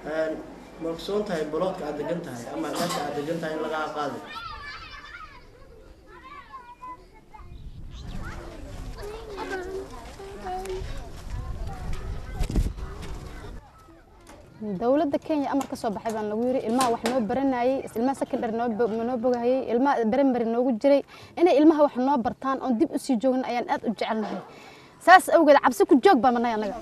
ma ogsoon tahay boloodka aad degan tahay ama meesha aad degan tahay in lagaa qaadi dowladda kenya amar ka soo baxay baan lagu yiri ilmaha wax noo baranayay ilmaha secondary noo noo bogahayay ilmaha primary noogu jiray inay ilmaha wax noo bartaan oon dib u sii joogin ayaan aad u jecelnahay saas awgeed cabsi ku joog baan manay annaga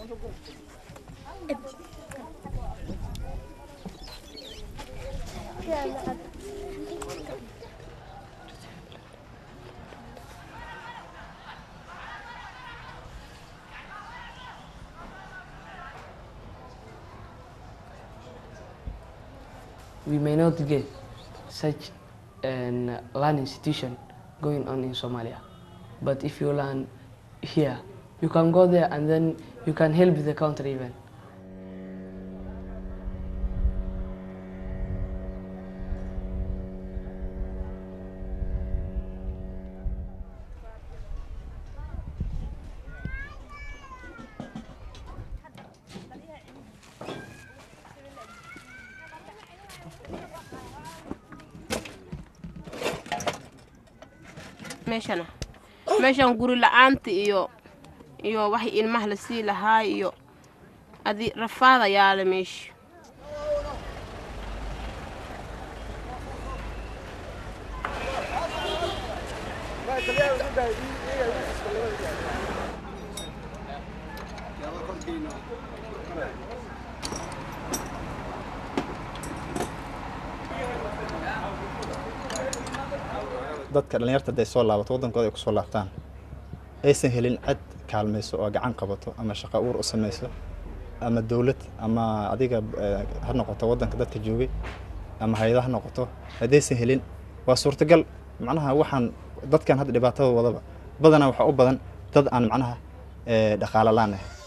we may not get such an learning institution going on in Somalia. But if you learn here, you can go there and then you can help the country even. meeshana meeshan guri la-aanta iyo iyo wax ilmaha la sii lahaa iyo adi rafaada yaala meesha dadka dhallinyarta hadday soo laabato waddankooda ay kusoo laabtaan aysan helin cid kaalmayso oo gacan qabato ama shaqo uur u samayso ama dowlad ama adiga eh, ha noqoto waddanka dadka joogay ama hay-ada ha noqoto haddaysan helin waa suurtagal macnaha waxaan dadkan hadda dhibaatada wadaba badanaa waxaa u badan dad aan macnaha eh, dhaqaale laan ah